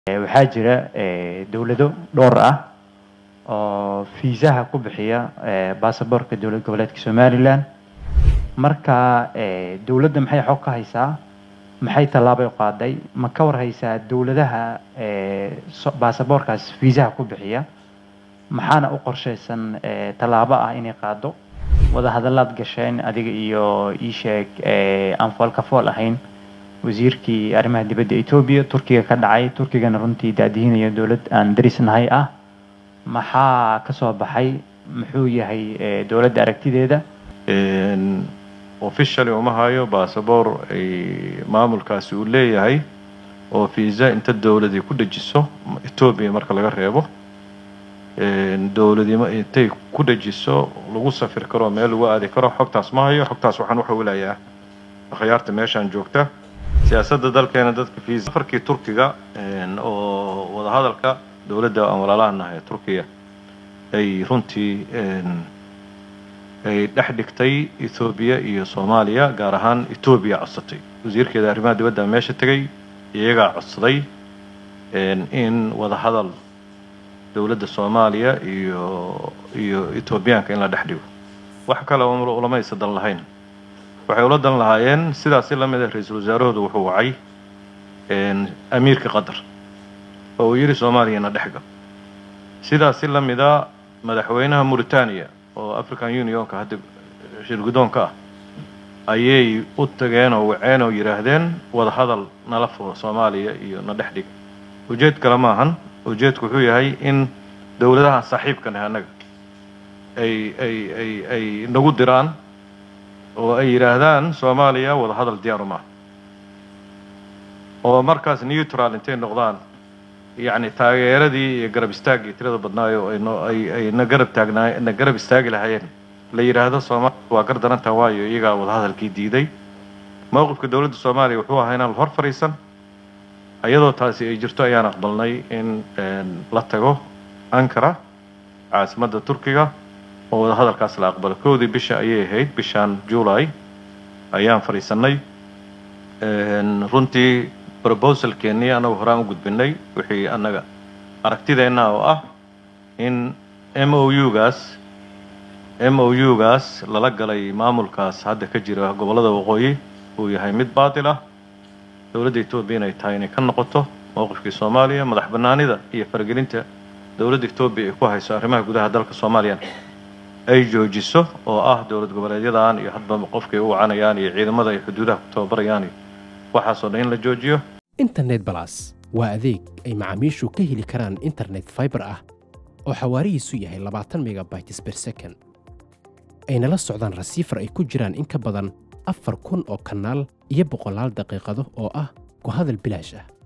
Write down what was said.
waxaa jira dowlado dhowr ah oo fiisaha ku bixiya baasaboorka dowlad goboleedka somalilan marka dowladda maxay xog ka haysaa maxay tallaabay u qaaday ma ka war haysaa dowladaha baasaboorkaas fiisaha ku bixiya maxaana u qorshaysan tallaabo ah inay qaado wadahadallaad gasheen adiga iyo ii sheeg aan foolka fool ahayn wasiirkii arrimaha dibadda etoobiya turkiga ka dhacay turkigana runtii daadihinaya dowlad aan darisnahay ah maxaa ka soo baxay muxuu yahay dowladda aragtideeda officially uma hayo basaboor ay maamulkaasi uu leeyahay oo fiisa inta dowladii ku dejiso etoobiya marka laga reebo dowladima intay ku dejiso lagu safir karo meel lagu aadi karo xogtaas ma hayo xogtaas waxaan u xawilayaa akhyaarta meeshaan joogta siyaasadda dalkeena dadka fiisa safarkii turkiga oo wadahadalka dowladda aan walaalaha nahay turkiya ay runtii ay dhex dhigtay ethoobiya iyo soomaaliya gaar ahaan etoobiya codsatay wasiirkeeda arrimaha dibadda meesha tegay iyagaa codsaday in wadahadal dowladda soomaaliya iyo iyo etoobiyaanka in la dhex dhigo wax kale ulamaysa dan lahayn waxay ula dan lahaayeen sidaasi la mid ah ra-iisul wasaarahoodu wuxuu wacay amiirka qatar oo uu yidhi soomaaliyana dhexgal sidaasi la mida madaxweynaha mauritania oo african unionka hadda shirgudoonka ah ayay u tageen oo waceen oo yidhaahdeen wadahadal nala furo soomaaliya iyo na dhex dhig ujeed kale maahan ujeedku wuxuu yahay in dowladahan saaxiibka nahay annaga ay ay ay ay nagu diraan oo ay yidhaahdaan soomaaliya wadahadal diyaaru maaha oo markaas neutral intay noqdaan yacni taageeradii iyo garab istaaggii tirada badnaayo ayno ay ay na garab taagnaa na garab istaagi lahaayeen la yidhaahdo soomaaliya waa gar darantaa waayo iyagaa wadahadalkii diiday mowqifka dowladda soomaaliya wuxuu ahaa inaan hor fadhiisan iyadoo taasi ay jirto ayaan aqbalnay in la tago ankara caasimadda turkiga oo wadahadalkaas la aqbalo kowdii bisha ayay ahayd bishaan july ayaan fadhiisanay runtii proposalkeennii annagu horaan u gudbinay wixii annaga aragtideenna oo ah in m o u gaas m o u gaas lala galay maamulkaas hadda ka jira gobollada waqooyi uu yahay mid baatil ah dowladda etoobiya inay tahay inay ka noqoto mowqifkii soomaaliya madax bannaanida iyo faragelinta dowladda etoobiya ay ku hayso arrimaha gudaha dalka soomaaliya ay joojiso oo ah dowlad goboleedyadan iyo hadba qofkay u wacanayaan iyo ciidamada ay xuduudaha ku tababarayaan iyo waxaasoo dhan in la joojiyo internet balas waa adeeg ay macaamiishu ka heli karaan internet fiber ah oo xawaarihiisu yahay labaatan megabytes ber second ayna la socdaan rasiifar ay ku jiraan in ka badan afar kun oo kanaal iyo boqolaal daqiiqado oo ah ku hadal bilaash ah